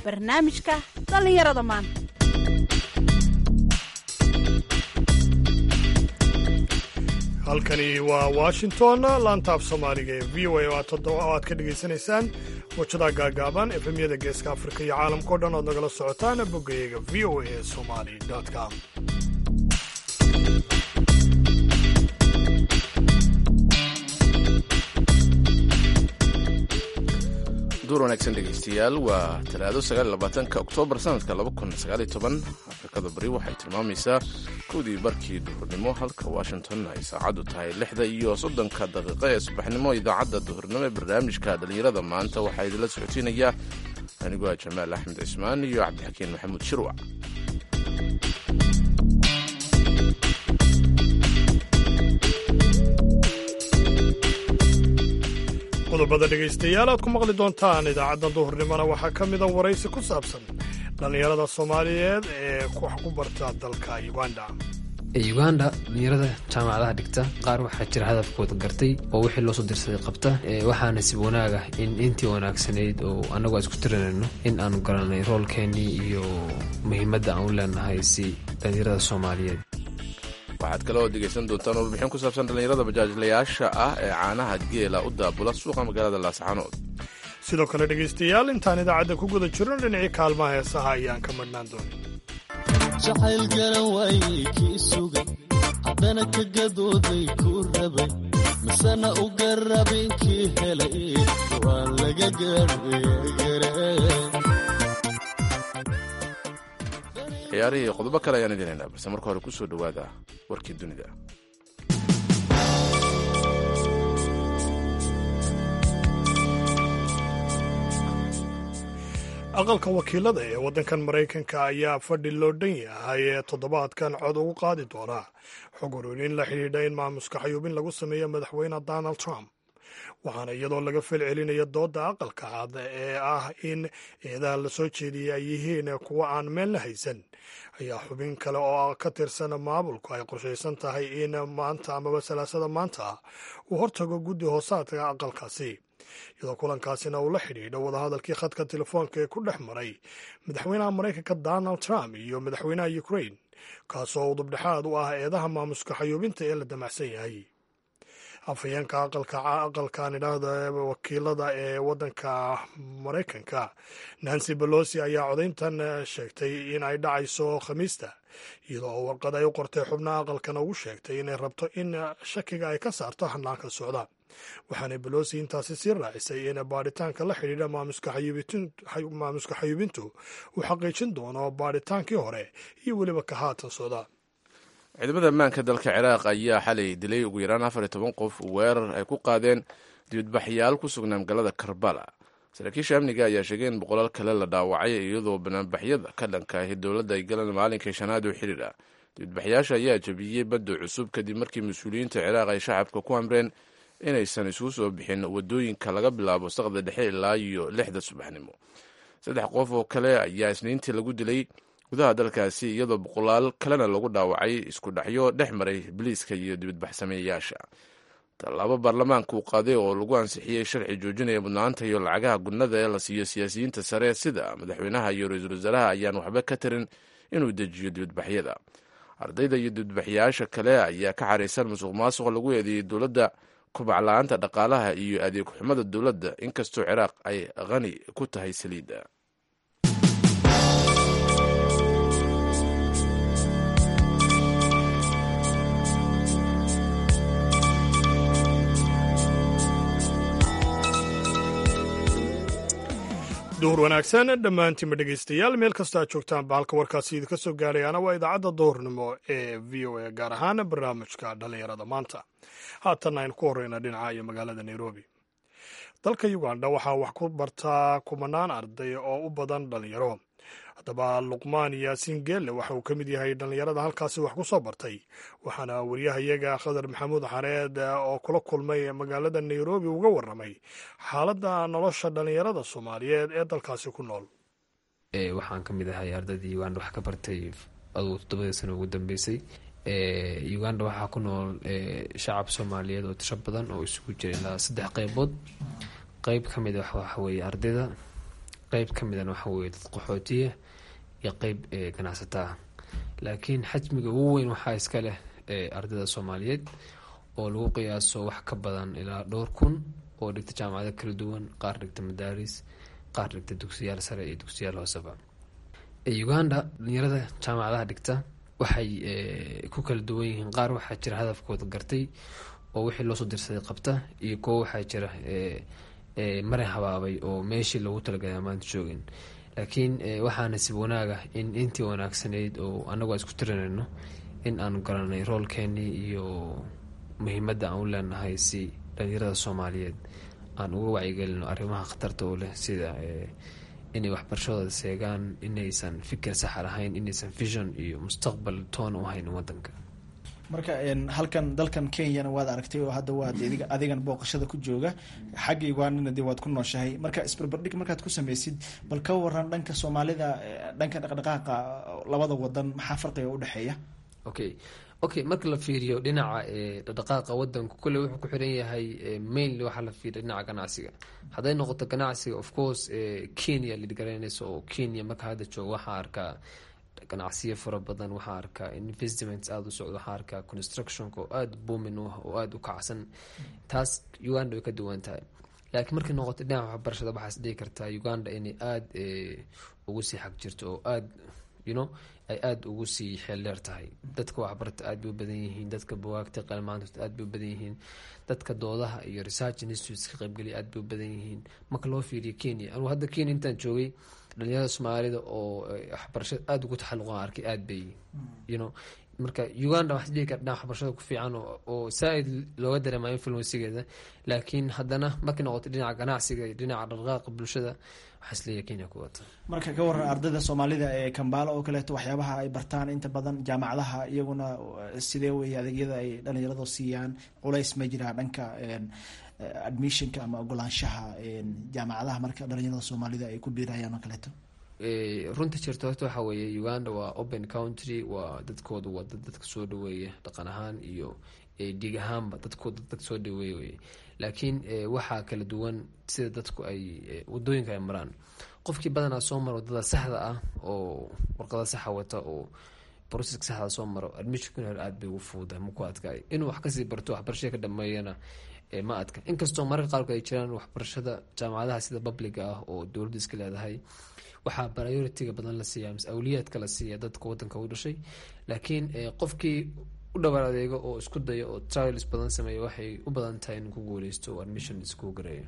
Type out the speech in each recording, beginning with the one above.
barnaamijka dhallinyarada maanta halkani waa washington laantaaf soomaaliga ee v o a oo aad ka dhegaysanaysaan wajadaha gaagaaban efemyada geeska afrika iyo caalamkao dhan ood nagala socotaan boggayaga v o a somali com duur wanaagsan dhegaystayaal waa talaado sagaalabaatanka oktoobar sanadka afrikada bari waxay tilmaamaysaa kowdii barkii duhurnimo halka washington ay saacaddu tahay lixda iyo soddonka daqiiqo ee subaxnimo idaacadda duhurnimo ee barnaamijka dhallinyarada maanta waxaa idinla socodsiinayaa anigoo ah jamaal axmed cismaan iyo cabdixakiin maxamuud shirwac qodobada dhegaystayaal aad ku maqli doontaan idaacadda duhurnimona waxaa ka mida waraysi ku saabsan dhallinyarada soomaaliyeed ee wax ku barta dalka uganda uganda dhalinyarada jaamacadaha dhigta qaar waxaa jira hadafkooda gartay oo wixii loosoo dirsaday qabta waxaa nasiib wanaaga in intii wanaagsanayd oo annagoo isku tirinayno in aanu garanay roolkeennii iyo muhiimadda aan u leenahay si dhalinyarada soomaaliyeed waxaad kale oo dhegaysan doontaan warbixin ku saabsan dhallinyarada bajaajlayaasha ah ee caanaha geela u daabula suuqa magaalada laascaanood sidoo kale dhegaystayaal intaan idaacadda ku guda jirno dhinacii kaalmaha heesaha ayaan ka madhnaan doonin jacayl garan waayey kii sugan haddana ka gadooday kuu rabay misena u garabin kii helay waan laga gaadhgare ciyaarihii qodobo kale ayaan idinaynaa balse marka hore ku soo dhowaada warkii dunida aqalka wakiilada ee waddankan maraykanka ayaa fadhi loo dhan yahay ee toddobaadkan cod ugu qaadi doona xog ururin la xidhiidha in maamuska xayuubin lagu sameeyo madaxweyne donald trump waxaana iyadoo laga falcelinaya doodda aqalka cad ee ah in eedaha la soo jeediyay ay yihiin kuwa aan meel la haysan ayaa xubin kale oo ka tirsan maamulku ay qorshaysan tahay in maanta amaba salaasada maanta uu hortago guddi hoosaadka aqalkaasi iyadoo kulankaasina uu la xidhiidho wadahadalkii khadka telefoonka ee ku dhex maray madaxweynaha maraykanka donald trump iyo madaxweynaha ukrain kaasoo udubdhexaad u ah eedaha maamuska xayuubinta ee la damacsan yahay afhayeenka aqalkan idhaahda wakiilada ee waddanka maraykanka nancy balosi ayaa codayntan sheegtay in ay dhacayso khamiista iyadoo warqad ay u qortay xubnaha aqalkana ugu sheegtay inay rabto in shakiga ay ka saarto hanaanka socda waxaana balosi intaasi sii raacisay in baadhitaanka la xidhiidha maamuska xayuubintu uu xaqiijin doono baadhitaankii hore iyo weliba ka haatan socda ciidamada ammaanka dalka ciraaq ayaa xalay dilay ugu yaraan afar iyo toban qof weerar ay ku qaadeen dibadbaxyaal ku sugnaa magaalada karbala saraakiisha amniga ayaa sheegay in boqolaal kale la dhaawacay iyadoo banaanbaxyada ka dhanka ahi dowladda ay galeen maalinkii shanaad oo xidhiir ah dibadbaxyaasha ayaa jabiyey badda cusub kadib markii mas-uuliyiinta ciraaq ay shacabka ku amreen inaysan isugu soo bixin wadooyinka laga bilaabo saqda dhexe ilaa iyo lixda subaxnimo saddex qof oo kale ayaa isniintii lagu dilay gudaha dalkaasi iyadoo boqolaal kalena lagu dhaawacay isku dhexyo dhex maray biliiska iyo dibadbaxsameeyayaasha tallaabo baarlamaanka uu qaaday oo lagu ansixiyey sharci joojinaya mudnaanta iyo lacagaha gudnada ee la siiyo siyaasiyiinta sare sida madaxweynaha iyo ra-iisul wasaaraha ayaan waxba ka tarin inuu dejiyo dibadbaxyada ardayda iyo dibadbaxyayaasha kale ayaa ka xaraysan musuq maasuq lagu eedeeyey dowladda kobac la-aanta dhaqaalaha iyo adeeg xumada dowladda inkastoo ciraaq ay qani ku tahay saliidda duhur wanaagsan dhammaantiinba dhegaystayaal meel kasta aad joogtaan bahalka warkaasi idinka soo gaarayaana waa idaacadda duhurnimo ee v o a gaar ahaan barnaamijka dhallinyarada maanta haatanna aynu ku horeyna dhinaca iyo magaalada nairobi dalka uganda waxaa wax ku bartaa kumanaan arday oo u badan dhallinyaro haddaba luqmaan yaasiin geelle waxa uu ka mid yahay dhallinyarada halkaasi wax ku soo bartay waxaana wariyahayaga khadar maxamuud xareed oo kula kulmay magaalada nairobi uga warramay xaaladda nolosha dhallinyarada soomaaliyeed ee dalkaasi ku nool waxaan ka mid ahay ardaydii uganda wax ka bartay adugu toddobadii sano ugu dambeysay uganda waxaa ku nool shacab soomaaliyeed oo tiro badan oo isugu jira ilaa saddex qeybood qeyb ka mid a waxaweye ardayda qeyb ka midana waxa weye dad qaxootiya iyo qeyb ganacsataa laakiin xajmiga ugu weyn waxaa iska leh ardayda soomaaliyeed oo lagu qiyaaso wax ka badan ilaa dhowr kun oo dhigta jaamacado kala duwan qaar dhigta madaaris qaar dhigta dugsiyaal sare iyo dugsiyaal hooseba uganda dhalinyarada jaamacadaha dhigta waxay ku kala duwan yihiin qaar waxaa jira hadafkooda gartay oo wixii loosoo dirsaday qabta iyo kuwo waxaa jira marin habaabay oo meeshii loogu talagalay maanta joogin laakiin waxaa nasiib wanaaga in intii wanaagsanayd oo anagoo isku tirinayno in aanu garanay roolkeenii iyo muhiimadda aan u leenahay si dhalinyarada soomaaliyeed aan uga wacyigelino arrimaha khatarta u leh sida inay waxbarashadooda seegaan inaysan fikir saxa lahayn inaysan vision iyo mustaqbal toona u hayn wadanka marka halkan dalkan kenyana waad aragtay oo hadda waad adigan booqashada ku jooga xagga ugandana dee waad ku nooshahay marka isbarbardhig markaad ku sameysid bal ka waran dhanka soomaalida dhanka dhaqdhaqaaqa labada wadan maxaa farqiga udhexeeya okay okay marka la fiiriyo dhinaca dhaqdhaqaaqa wadanku kule wuxuu ku xiran yahay mainly waxaa la fiiriya dhinaca ganacsiga hadday noqoto ganacsiga of course kenya lidgaranaysa oo kenya marka hadda jooga waxaa arkaa ganacsiyo fara badan waxaa arkaa investments aada u socdo waxaa arkaa constructionka oo aada boomin u ah oo aada u kacsan taas uganda way ka duwan tahay laakiin markay noqoto dhinaca waxbarashada waxaas dhihi kartaa uganda inay aada ugu sii xag jirto oo aada you know ay aada ugu sii xeeldheer tahay dadka waxbarta aada bay u badan yihiin dadka buwaagta qalmaanta aada bay u badan yihiin dadka doodaha iyo research institutes ka qaybgeliya aada bay u badan yihiin marka loo fiiriyo kenya anuu hadda kenya intaan joogay dhalinyarada soomaalida oo waxbarashada aada ugu taxalluqan arkay aada bay you know marka uganda waxaa dhihi kara dhinaca waxbarashada ku fiican oo saa-id looga dareemayo influensigeeda laakiin haddana markay noqoto dhinaca ganacsiga iyo dhinaca dhaqdhaqaaqa bulshada waxaa isleeyahay kenya ku wata marka ka waran ardayda soomaalida ee kambaalo oo kaleeto waxyaabaha ay bartaan inta badan jaamacadaha iyaguna sidee weeye adeegyada ay dhalinyaradu siiyaan culays ma jiraa dhanka admissionka ama ogolaanshaha jaamacadaha marka dhalinyarada soomaalida ay ku biirayaan oo kaleeto runta jirta horta waxaa weeye uganda waa open country waa dadkooda waa dad dadka soo dhaweeya dhaqan ahaan iyo dhiig ahaanba dadkooda dad soo dhaweeya weye laakiin waxaa kala duwan sida dadku ay wadooyinka ay maraan qofkii badanaa soo mara wadada saxda ah oo warqada saxa wata oo broceska saxda soo maro admissionkuna hore aada bay ugu fuuda maku adkaay inuu wax kasii barto waxbarashada ka dhameeyana ma adka inkastoo mararka qaarkood ay jiraan waxbarashada jaamacadaha sida publiga ah oo dowladdu iska leedahay waxaa prioritiga badan la siiya mise awliyaadka la siiya dadka wadanka u dhashay laakiin qofkii u dhawaar adeego oo isku daya oo trials badan sameeya waxay u badan tahay in ku guuleysto oo admission isku gareeyo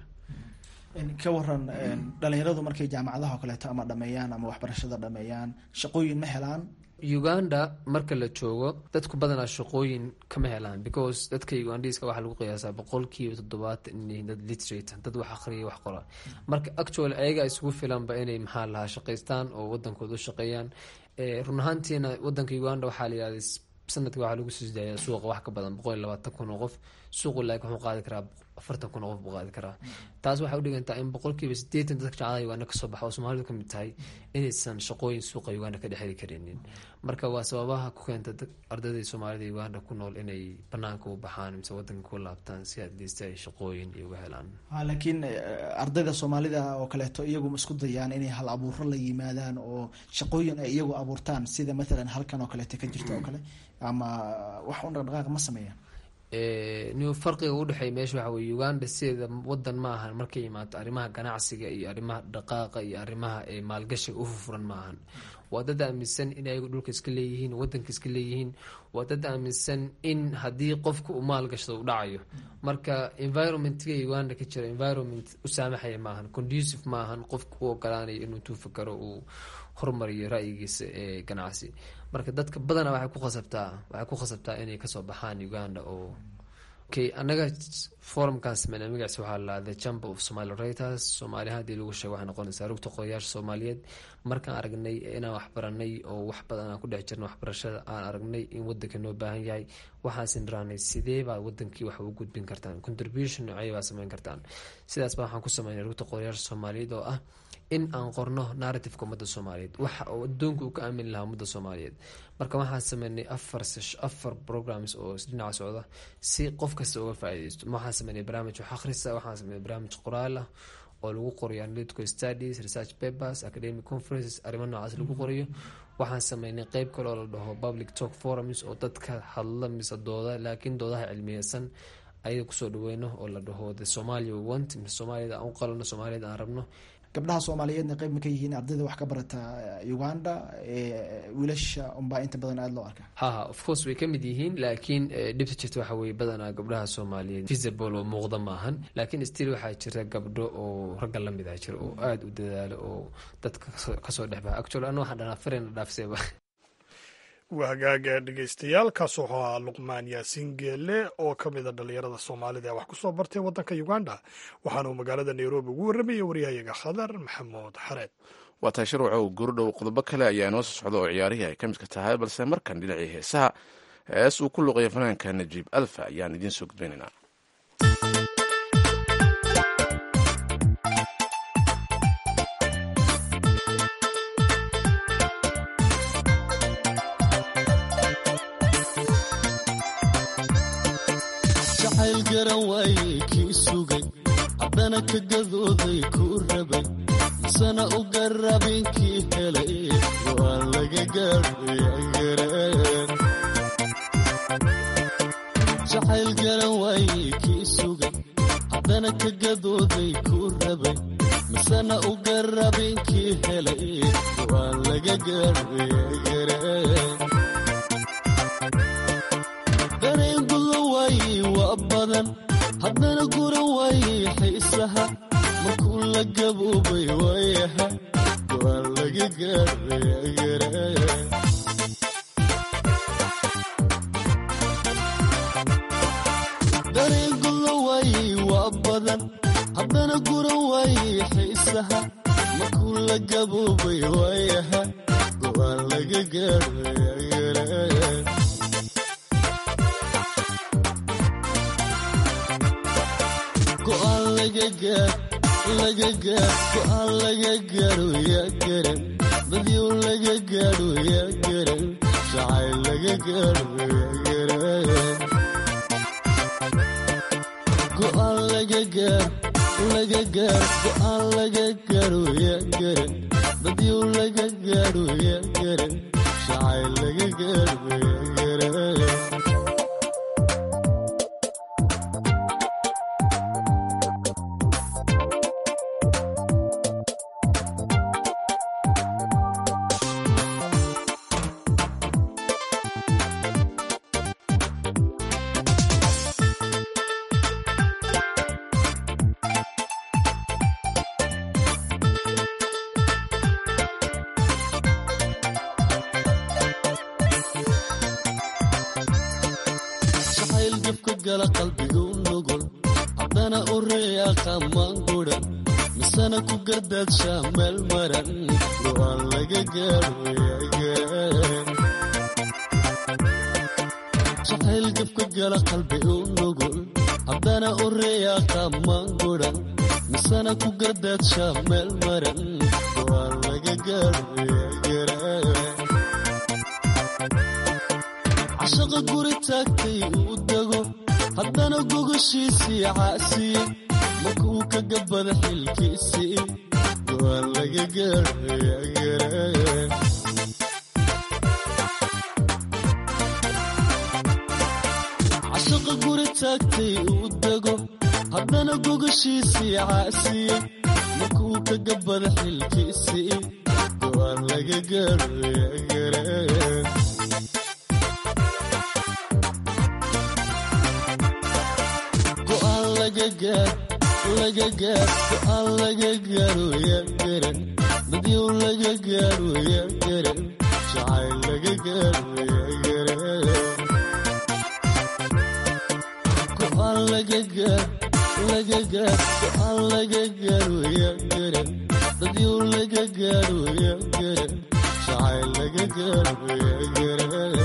ka waran dhalinyaradu markay jaamacadaha oo kaleeto ama dhameeyaan ama waxbarashada dhameeyaan shaqooyin ma helaan uganda marka la joogo dadku badanaa shaqooyin kama helaan because dadka ugandiska waxaa lagu qiyaasaa boqolkiiba toddobaatan inay dad literator dad wax aqriya wax qora marka actually ayaga isugu filanba inay maxaa lahaa shaqaystaan oo wadankooda u shaqeeyaan run ahaantiina wadanka uganda waxaa la yihahda sanadka waxaa lagu soo sidaaya suuqa wax ka badan boqol iyo labaatan kun oo qof suuqu laakiin wuxuu qaadi karaa afartan kun oo qof buu qaadi karaa taas waxay udhigantaa in boqolkiiba sideetan dadka jaamacadaha uganda kasoo baxa oo soomaalidu kamid tahay inaysan shaqooyin suuqa uganda ka dhexeli karinin marka waa sababaha ku keenta ardayda soomaalida uganda ku nool inay banaanka u baxaan mise wadanka ku laabtaan si adliista ay shaqooyin iyo uga helaan laakiin ardayda soomaalida oo kaleeto iyagu ma isku dayaan inay hal abuuro la yimaadaan oo shaqooyin ay iyagu abuurtaan sida mathalan halkan oo kaleeto ka jirta oo kale ama wax un dhaqdhaqaaq ma sameeyaan n farqiga udhexeeya meesha waxa weye uganda sideeda wadan ma ahan markay imaato arrimaha ganacsiga iyo arrimaha dhaqaaqa iyo arrimaha maalgashiga u furfuran ma ahan waa dad aaminsan in ayagu dhulka iska leeyihiin wadanka iska leeyihiin waa dad aaminsan in haddii qofka uu maalgashado u dhacayo marka environmentga uganda ka jira environment u saamaxaya maahan conducive maahan qofka u ogolaanayo inuu intuu fakaro uu horumariyo ra-yigiisa ee ganacsi marka dadka badana waxay ku khasabtaa waxay ku khasabtaa inay kasoo baxaan uganda oo okay anaga forumkan sameyna magaciisa waxaa la the chamber of somali writers soomaali haddii lagu sheego waxay noqonaysaa rugta qodayaasha soomaaliyeed markaan aragnay inaan waxbaranay oo wax badan aan ku dhex jirna waxbarashada aan aragnay in wadanka noo baahan yahay waxaasin raanay sidee baad wadankii wax ugu gudbin kartaan contribution noocey baad sameyn kartaan sidaas baa waxaan ku sameynay rugta qodayaasha soomaaliyeed oo ah in aan qorno narrativeka ummadda soomaaliyeed waxa oo adduunka uu ka aamini lahaa ummadda soomaaliyeed marka waxaan sameynay afar afar programs oo dhinaca socda si qof kasta uga faaideysto waxaan sameynay barnaamij wax akhrisa waxaan sameynay barnaamij qoraal ah oo lagu qorayo analytical studies research papers academic conferences arrimo noocaas lagu qorayo waxaan sameynay qeyb kale oo la dhaho public talk forums oo dadka hadla mise dooda laakiin doodaha cilmiyeysan ayaga kusoo dhaweyno oo la dhaho the somalia we want mise soomaaliyada aan u qalano soomaaliyada aan rabno gabdhaha soomaaliyeedna qeyb ma ka yihiin ardayda wax ka barata uganda wiilasha unbaa inta badan aada loo arkaa haha of course way ka mid yihiin laakiin dhibta jirta waxa weye badanaa gabdhaha soomaaliyeed visible oo muuqda maahan laakiin still waxaa jira gabdho oo ragga lamid ah jira oo aada u dadaalo oo dadka kasoo dhexbaha actually ana waxaan dhanaa farena dhaafseeba waa hagaaga dhegeystayaal kaas wuxuu ahaa luqmaan yaasiin geelle oo ka mid a dhallinyarada soomaalida ee wax ku soo bartay waddanka uganda waxaana uu magaalada nairobi ugu warramayay waryahayaga khadar maxamuud xareed waa tahay shirwacow gurdhow qodobo kale ayaa inoo soo socda oo ciyaarihii ay ka midka tahay balse markan dhinacii heesaha hees uu ku luqaya fanaanka najiib alfa ayaan idiin soo gudbaynaynaa jacayl garan waayey kii sugay haddana ka gadooday kuu rabay misana u garabin kii helay waa laga gaadhayagareen jacayl garan waayey kii sugay haddana ka gadooday kuu rabay misana u garabin kii helay waa laga gaadhayagareen dareen guda waayey waa badan haddana guran waayey xiisaha markuu la gaboobay waayaha waa laga gaadhayagareen dareen guda waayey waa badan haddana guran waayey xiisaha markuu la gaboobay waayaha waa laga gaadhayagareen go'aan laga gaar laga gaar go'aan laga gaaro yaa garan dadyow laga gaadho yaa garan jacayl laga gaadho yaa garan go'aan laga gaar laga gaar go'aan laga gaaro yaa garan dadyow laga gaadho yaa garan jacayl laga gaadho yaa garan jacayl jabka gala qalbiga u nugul haddana u reeya qamaan gudan misana ku gardaadshaa meel maran go'aan laga gaadho yagareen jacayl jabka gala qalbiga u nugul haddana u reeya qamaan gudan misana ku gardaadshaa meel maran go'aan laga gaadho yagareen cashaqa guri taagtay uu dego haddana gogoshiisii caasiyey markuu ka gabada xilkiisii go'aan laga gaadhayagareen cashaqa guri taagtay uu dego haddana gogoshiisii caasiyey markuu ka gabada xilkiisii go'aan laga gaadhayagareen go'aan laga gaar laga gaar go'aan laga gaaro yaa garan dadyow laga gaaro yaa garan jacayl laga gaaro yaa garan go'aan laga gaar laga gaar go'aan laga gaaro yaa garan dadyow laga gaaro yaa garan jacayl laga gaaro yaa garan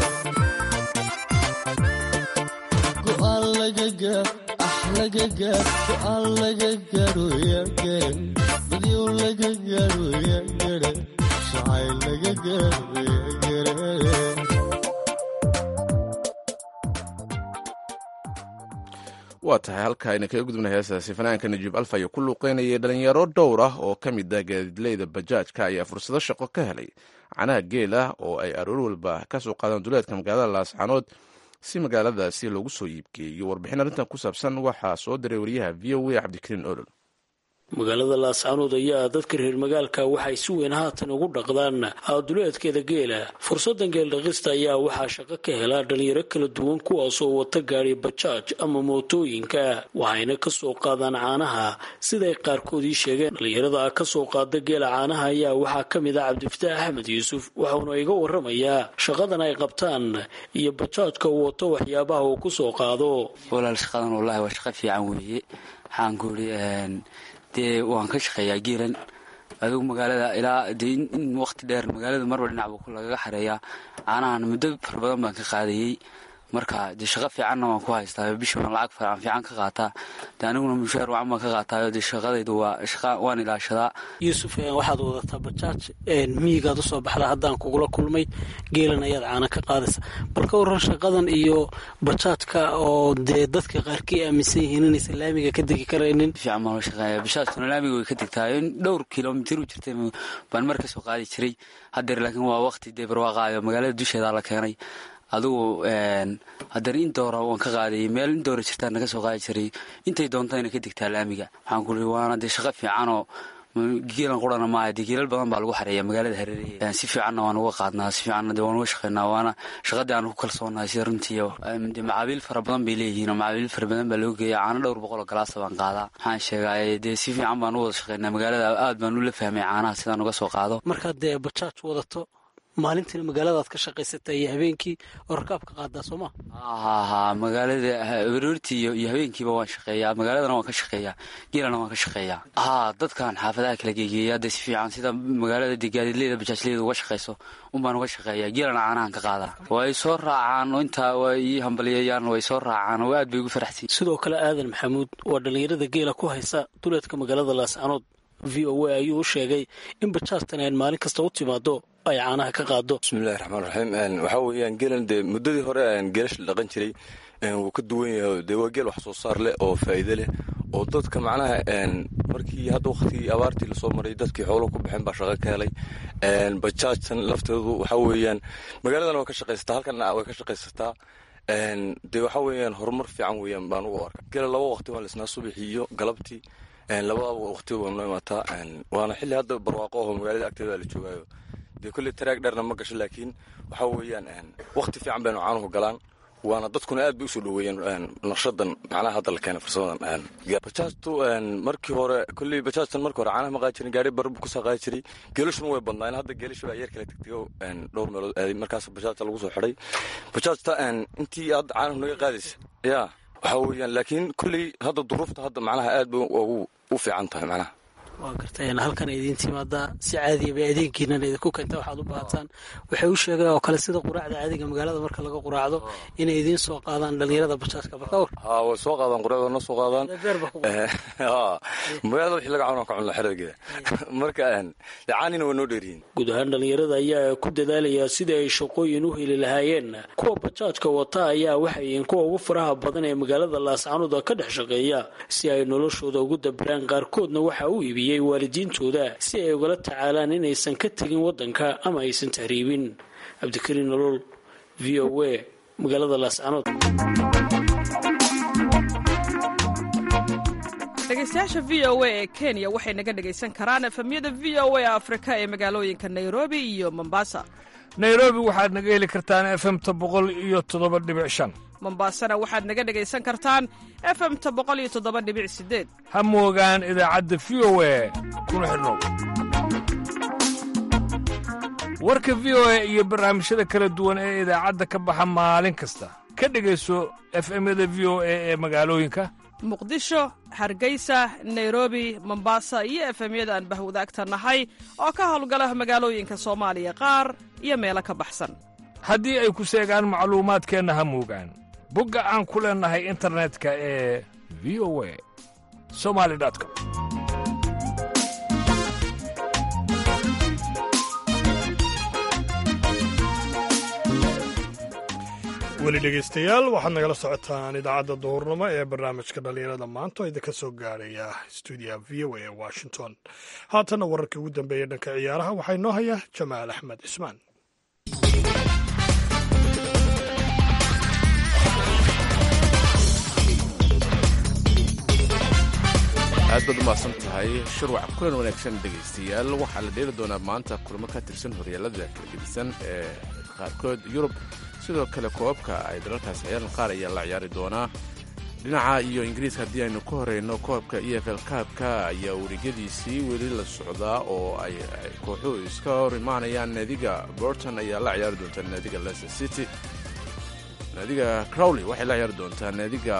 go'aan laga gaar ah laga gaar go'aan laga gaaro yaa garan dadyow laga gaaro yaa garan jacayl laga gaaro yaa garan waa tahay halka ayna kaga gudubna heestaasi fanaanka najiib alfa ayaa ku luuqeynayay dhalinyaro dhowr ah oo ka mid ah gaadiidleyda bajaajka ayaa fursado shaqo ka helay canaha geela oo ay aroor walba ka soo qaadaan duleedka magaalada laascanood si magaaladaasi loogu soo iibgeeyo warbixin arrintan ku saabsan waxaa soo diray wariyaha v o a cabdikariin olol magaalada laascanood ayaa dadka reer magaalka waxay si weyn haatan ugu dhaqdaan duleedkeeda geela fursadan geeldhaqista ayaa waxaa shaqo ka helaa dhalinyaro kala duwan kuwaasoo wata gaari bajaaj ama mootooyinka waxayna kasoo qaadaan caanaha siday qaarkood ii sheegeen dhalinyarada kasoo qaada geela caanaha ayaa waxaa ka mid ah cabdifataax axmed yuusuf waxauna iga waramayaa shaqadan ay qabtaan iyo bajaajka uu wato waxyaabaha uu kusoo qaado walaal shaqadan wallaahi waa shaqo fiican weeye waxaan ku iri dee waan ka shaqeeyaa geelan adigu magaalada ilaa dee in waqti dheer magaalada marba dhinac buu lagaga xareeyaa caanahan muddo fara badan baan ka qaadayey marka dee shaqo fiicanna waan ku haystaa bisha waan lacag fiican fiican ka qaataa dee aniguna mushaar wacan baan ka qaataayo dee shaqadaydu waa shaqa waan ilaashadaa yuusuf waxaad wadataa bajaaj miyigaad usoo baxda haddaan kugula kulmay geelan ayaad caana ka qaadaysa bal ka waran shaqadan iyo bajaajka oo dee dadka qaarkii aaminsan yihiin inaysan laamiga ka degi karaynin fiican baan la shaqeeya bajaajkuna laamiga way ka degtaa in dhowr kilomitir u jirtay baan mar kasoo qaadi jiray haddeer laakiin waa waqti dee barwaaqaayo magaalada dusheedaa la keenay adigu haddana in doora waan ka qaadayay meel in doora jirtaan naga soo qaadi jiray intay doontayna ka degtaa laamiga waxaan ku ii waana dee shaqo fiicanoo geelan qurana maaha dee geelal badan baa lagu xareeya magaalada hareeraheeda si fiicanna waan uga qaadnaa si fiicanna dee waan uga shaqeynaa waana shaqadii aan ku kalsoonahay sida runtii dee macaabiil fara badan bay leeyihiin oo macaabiil fara badan baa loo geeya caano dhowr boqol oo galaasa baan qaadaa waxaan sheegay dee si fiican baan u wada shaqeynaa magaalada aad baan ula fahmay caanaha sidaan uga soo qaado markaad dee bajaaj wadato maalintiina magaaladaad ka shaqaysata iyo habeenkii oo rakaabka qaadaa soo ma haha magaalada aroortii iyo habeenkiiba waan shaqeeyaa magaaladana waan ka shaqeeyaa geelana waan ka shaqeeyaa haa dadkan xaafadaha kala geegeeya dee si fiican sida magaalada dee gaadiidleyda bajaajleyda uga shaqayso unbaan uga shaqeeyaa geelana caanahan ka qaadaa way soo raacaan intaa way ii hambaliyayaan way soo raacaan oo aad bay ugu faraxsan sidoo kale aadan maxamuud waa dhallinyarada geela ku haysa duleedka magaalada laascanood v o a ayuu u sheegay in bajaajtan aan maalin kasta u timaado ay caanaha ka qaado bismillahi raxmaan raxiim waxaa weeyaan geelan dee muddadii hore geelasha la dhaqan jiray wuu ka duwan yahay dee waa geel wax soo saar leh oo faa'iide leh oo dadka macnaha markii hadda waktigii abaartii lasoo maray dadkii xooluhu ku baxeen baa shaqo ka helay bajaajtan lafteedu waxaa weeyaan magaaladana waa ka shaqaysataa halkana way ka shaqaysataa dee waxaa weeyaan horumar fiican weeyaan baan ugu arka geela laba waqti waan lisnaa subaxii iyo galabtii labadaba waqti waa noo imaataa waana xilli hadda barwaaqo aho magaalada agteeda la joogaayo dee kolley taraag dheerna ma gasho laakiin waxaa weeyaan waqti fiican baynu caanuhu galaan waana dadkuna aad bay usoo dhoweeyeen naqshadan macnaha hadda la keenay fursadadan bajaajtu markii hore kolley bajaajtan markii hore caanaha ma qaadi jirin gaari barbu kasoo qaadi jiray geelashuna way badnaa hadda geelasha baa yeer kala tegtego dhowr meelood aaday markaas bajaajta lagu soo xidhay bajaajta intii hadda caanahu naga qaadaysa yaa waxaa weeyaan laakiin kolley hadda duruufta hadda macnaha aad bay ugu u fiican tahay macnaha waa garteen halkan idiin timaadaa si caadiya bay adeegiinan idinku keenta waxaad u baahataan waxay u sheegeen oo kale sida quraacda caadiga magaalada marka laga quraacdo inay idiin soo qaadaan dhalinyarada bajaajka balkawar ha way soo qaadaan quraacda na soo qaadaan magaalada wixii laga cawna ka cunla xerageeda marka caanina waa noo dheeriyiin guud ahaan dhalinyarada ayaa ku dadaalayaa sidii ay shaqooyin u heli lahaayeen kuwa bajaajka wata ayaa waxay yihiin kuwa ugu faraha badan ee magaalada laascanuda ka dhex shaqeeya si ay noloshooda ugu dabiraan qaarkoodna waxaa u iibiyey waalidiintooda si ay ugala tacaalaan inaysan ka tegin wadanka ama aysan tahriibin cabdikariin nolol v o a magaalada laascanood dhegeystayaasha v o a ee kenya waxay naga dhegaysan karaan efemyada v o a afrika ee magaalooyinka nairobi iyo mombasa nairobi waxaad naga heli kartaan efemta boqol iyo toddoba dhibic shan mombasana waxaad naga dhegaysan kartaan efemta boqol iyo toddoba dhibic sideed ha moogaan idaacadda v o a kuna xidhnow warka v o a iyo barnaamijyada kala duwan ee idaacadda ka baxa maalin kasta ka dhegayso efemyada v o a ee magaalooyinka muqdisho hargeysa nairobi mombasa iyo efemyada aan bahwadaagta nahay oo ka howlgala magaalooyinka soomaaliya qaar iyo meelo ka baxsan haddii ay ku seegaan macluumaadkeenna ha moogaan bogga aan ku leennahay internetka ee v o a somali com weli dhegeystayaal waxaad nagala socotaan idaacadda duhurnimo ee barnaamijka dhallinyarada maanta oo idinka soo gaaraya stuudiyaha v o a ee washington haatanna wararkii ugu dambeeya dhanka ciyaaraha waxaa inoo haya jamaal axmed cismaan aad baad umahadsan tahay shurwac kulan wanaagsan dhegaystayaal waxaa la dheeli doonaa maanta kulamo ka tirsan horyaalada kala gedisan ee qaarkood yurub sidoo kale koobabka ay dalalkaas ciyaaran qaar ayaa la ciyaari doonaa dhinaca iyo ingiriiska haddii aynu ka horeyno koobka e f l kaabka ayaa wareegyadiisii weli la socdaa oo ay kooxuhu iska hor imaanayaan naadiga borton ayaa la ciyaari doontaa naadiga leicester city naadiga crowley waxay la ciyaari doontaa naadiga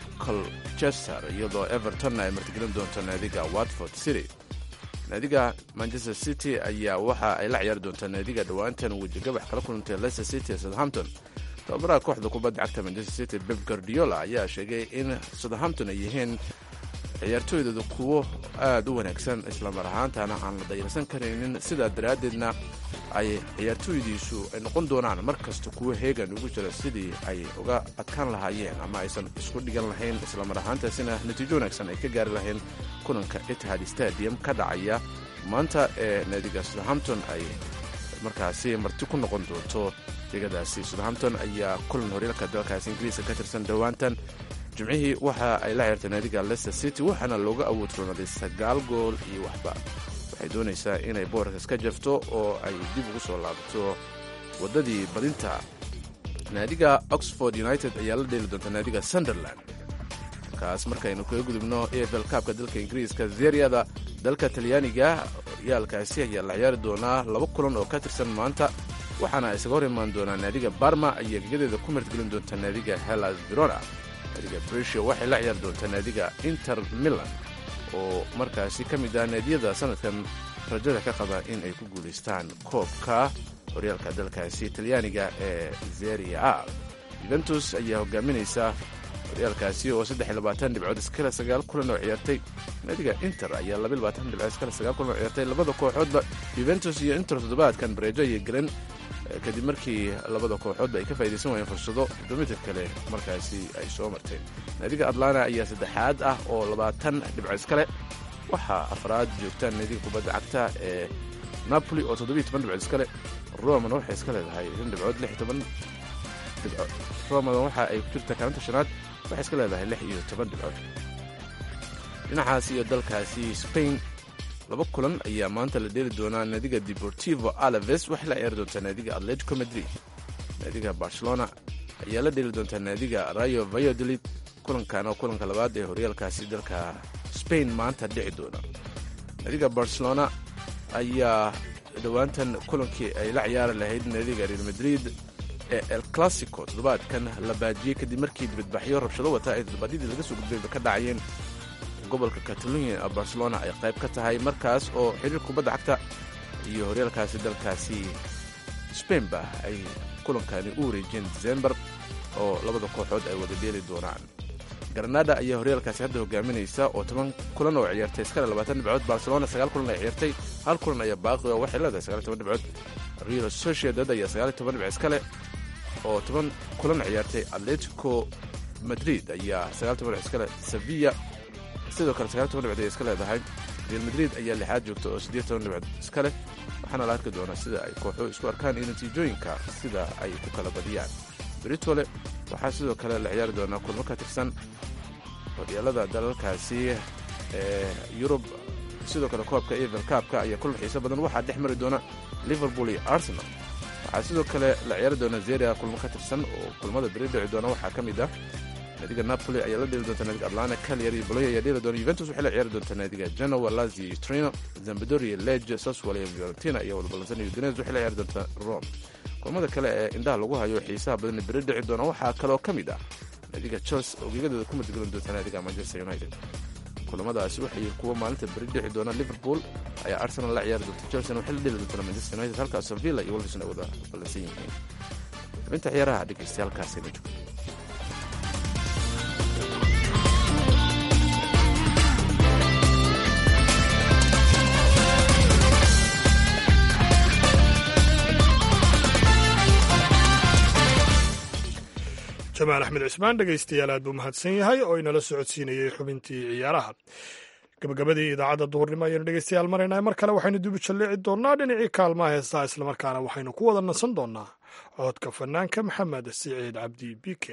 colchester iyadoo everton ay martigelin doonto naadiga watford city naadiga manchester city ayaa waxa ay la ciyaari doontaa naadiga dhowaantan wejigabax kala kulantay leicester city ee southampton tababaraha kooxda kubadda cagta manchester city beb guardiola ayaa sheegay in southampton ay yihiin ciyaartooydooda kuwo aad u wanaagsan islamar ahaantana aan la dayarsan karaynin sidaa daraaddeedna ay ciyaartooydiisu ay noqon doonaan mar kasta kuwo heegan ugu jira sidii ay uga adkaan lahaayeen ama aysan isku dhigan lahayn islamar ahaantaasina natiijo wanaagsan ay ka gaari lahayn kulanka itihad stadium ka dhacaya maanta ee naadiga southampton ay markaasi marti ku noqon doonto degadaasi southampton ayaa kulan horyaalka dalkaasi ingiriiska ka tirsan dhowaantan jimcihii waxa ay la ciyaartay naadiga leicester city waxaana looga awood roonaaday sagaal gool iyo waxba waxay doonaysaa inay boorkas ka jafto oo ay dib ugu soo laabato waddadii badinta naadiga oxford united ayaa la dheeli doonta naadiga sunderland kaas markaynu kaga gudubno e f l kaabka dalka ingiriiska zeryada dalka talyaaniga yaalkaasi ayaa la ciyaari doonaa laba kulan oo ka tirsan maanta waxaana isaga hor imaan doonaa naadiga barma ayaa gegadeeda ku martgelin doonta naadiga hellas verona naadiga brescia waxay la ciyaari doontaa naadiga inter milan oo markaasi ka mid ah naadiyada sanadkan rajada ka qaba in ay ku guulaystaan koobka horyaalka dalkaasi talyaaniga ee zeria a yuventus ayaa hogaaminaysa horyaalkaasi oo dhibcood iskale sagaal kulan oo ciyaartay naadiga inter ayaa dhibcood iskale sagaal kulan oo ciyaartay labada kooxoodba yuventus iyo inter toddobaadkan bareejo ayay galeen kadib markii labada kooxoodba ay ka faa'idaysan waayeen fursado domitir kale markaasi ay soo marteen naadiga atlanta ayaa saddexaad ah oo labaatan dhibco iskale waxaa afraad joogtaan naadiga kubadda cagta ee napoli oo toddobiyo toban dhibcood iskale romana waxay iska leedahay shan dhibcood lix toban dhibcood romana waxa ay ku jirtaa kaalinta shanaad waxay iska leedahay lix iyo toban dhibcood dhinacaas iyo dalkaasi spain laba kulan ayaa maanta la dheeli doonaa naadiga deportivo alaves waxay la ciyaari doontaa naadiga atletico madrid naadiga barcelona ayaa la dheeli doontaa naadiga rayo valladolid kulankan oo kulanka labaad ee horyaalkaasi dalka spain maanta dhici doona naadiga barcelona ayaa dhowaantan kulankii ay la ciyaari lahayd naadiga real madrid ee el classico toddobaadkan la baajiyey kadib markii dibadbaxyo rabshado wata ay toddobaadyadii laga soo gudbayba ka dhacayeen gobolka catalunya ee barcelona ay qayb ka tahay markaas oo xiriir kubadda cagta iyo horyaalkaasi dalkaasi spainba ay kulankani u wareejiyeen december oo labada kooxood ay wada dheeli doonaan granada ayaa horyaalkaasi hadda hogaaminaysa oo toban kulan oo ciyaartay iskale labaatan dhibcood barcelona sagaal kulan ay ciyaartay hal kulan ayaa baaqi oo waxay leedahay sagaal toban dhibcood real sociedad ayaa sagaal toban dhibc iskale oo toban kulan ciyaartay atletico madrid ayaa sagaal toban dhibc iskale sevilla sidoo kale sagaal toban dhibcood ay iska leedahay real madrid ayaa lixaad joogta oo siddeed toban dhibcood iska leh waxaana la arki doonaa sida ay kooxuhu isku arkaan iyo natiijooyinka sida ay ku kala badiyaan britole waxaa sidoo kale la ciyaari doonaa kulmo ka tirsan horyaalada dalalkaasi ee yurub sidoo kale koobka evel kaabka ayaa kulan xiiso badan waxaa dhex mari doona liverpool iyo arsenal waxaa sidoo kale la ciyaari doona zeria kulmo ka tirsan oo kulmada beri dhici doona waxaa ka mid ah naadiga napoli ayaa la dheeli doonta naadiga atlanta calyar iyo boloya ayaa dheeli doona juventus waxay la ciyaari doontaa naadiga genoa lazio iyo trino zambadoria lege saswal iyo fiorentina iyo walbalansan iyo udinez waxay la ciyaari doontaa rome kulmada kale ee indhaha lagu hayo xiisaha badan beri dhici doona waxaa kaloo ka mid ah naadiga chelsea oo geegadooda ku martigelin doonta naadiga manchester united kulamadaasi waxay kuwa maalinta beri dhici doona liverpool ayaa arsenal la ciyaari doonta chelsea waxay la dheli doontaa manchester united halka aston villa iyo wolverhampton ay wada ballansan yihiin xubinta ciyaaraha dhegeystayaal halkaasina joogto jamaal axmed cismaan dhegaystayaal aad buu mahadsan yahay oo inala socodsiinayey xubintii ciyaaraha gabagabadii idaacadda duhurnimo ayaynu dhegaystayaal maraynaa mar kale waxaynu dib u jalleeci doonnaa dhinacii kaalmaha heestaha islamarkaana waxaynu ku wada nasan doonnaa codka fanaanka maxamed siciid cabdi bike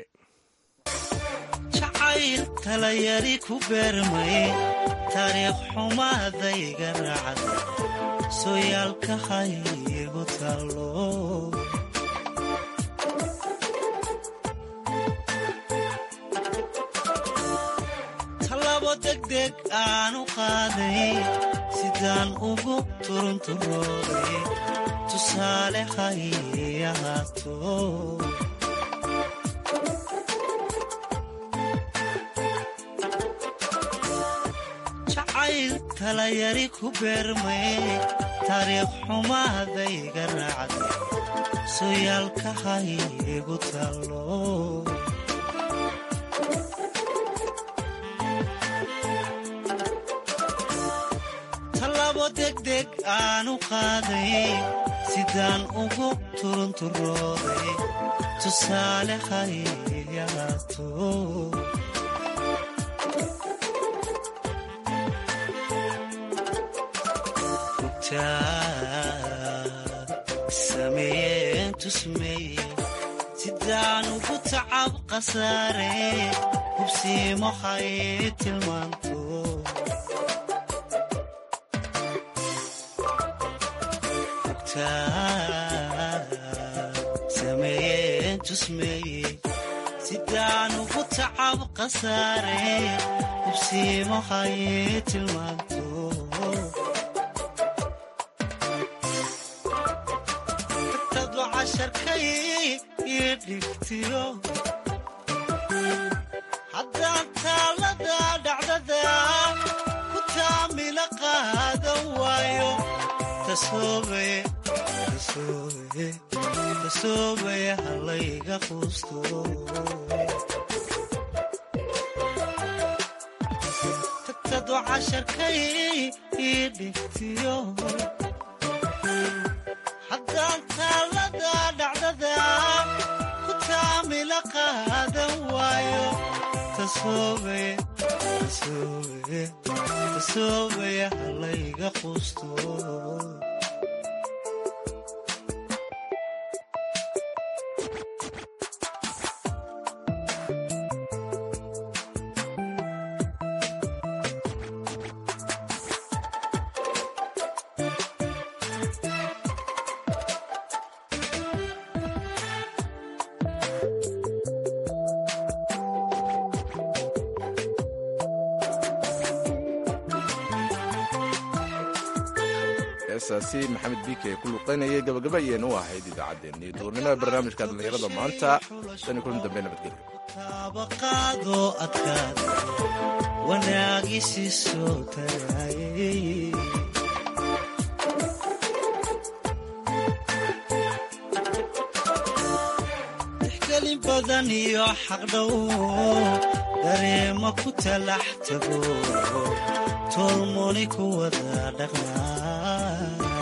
jacayl talayari ku beermay taariikh xumaadayga raacad sooyaalka haygu taalo talabo degdeg aanu qaaday sidaan ugu turunturooday tusaale hay ahaato jacayl talayari ku beermay taariikh xumaadayga raacday sooyaalka haygu taalo talabo degdeg aanu qaaday sidaan ugu turunturooday tusaale hayahaato sameeyeen tusmeeye sidaan ugu tacab khasaare hubsiimo hay tilmaanto sameeyeen tusmeeye sidaan ugu tacab khasaare hubsiimo hay tilmaanto haddaan taalada dhacdada ku taamila qaadan waayo tasoobaya halayga quusto tagtado casharkay ii dhigtiyo haddaan taalada dhacdada ku taamila qaadan waayo tasoobaya halayga quusto heesaasi maxamed biike ee ku luqaynayay gabagaba ayaynu u ahayd idaacaddeenii duurnimada barnaamijka dhallinyarada maanta tan kulan dambe nabadgelyo taabaqaado adkaada wanaagii soo tagaayay tixgelin badan iyo xaqdhow dareema ku talax tago tolmoni ku wada dhaqnaa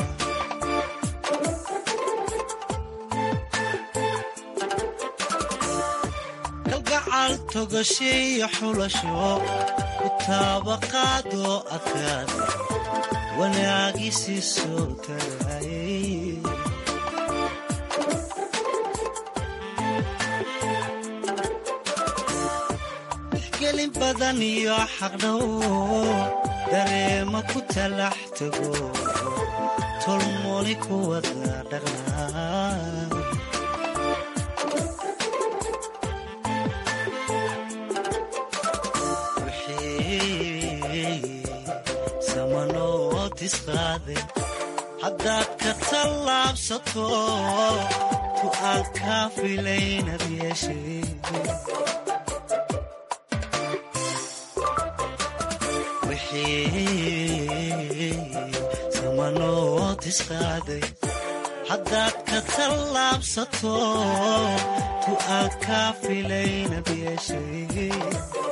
kalgacal togashiyo xulasho ku taabaqaado adkaada wanaagii soo tagaayay tixgelin badan iyo xaqdhow dareema ku talax tago tolmoni ku wada dhaqnaa samanoo tisqaade haddaad ka tallaabsato ku aad kaa filaynad yeeshay samanoo tisqaaday haddaad ka tallaabsato tu aad kaa filaynad yeeshay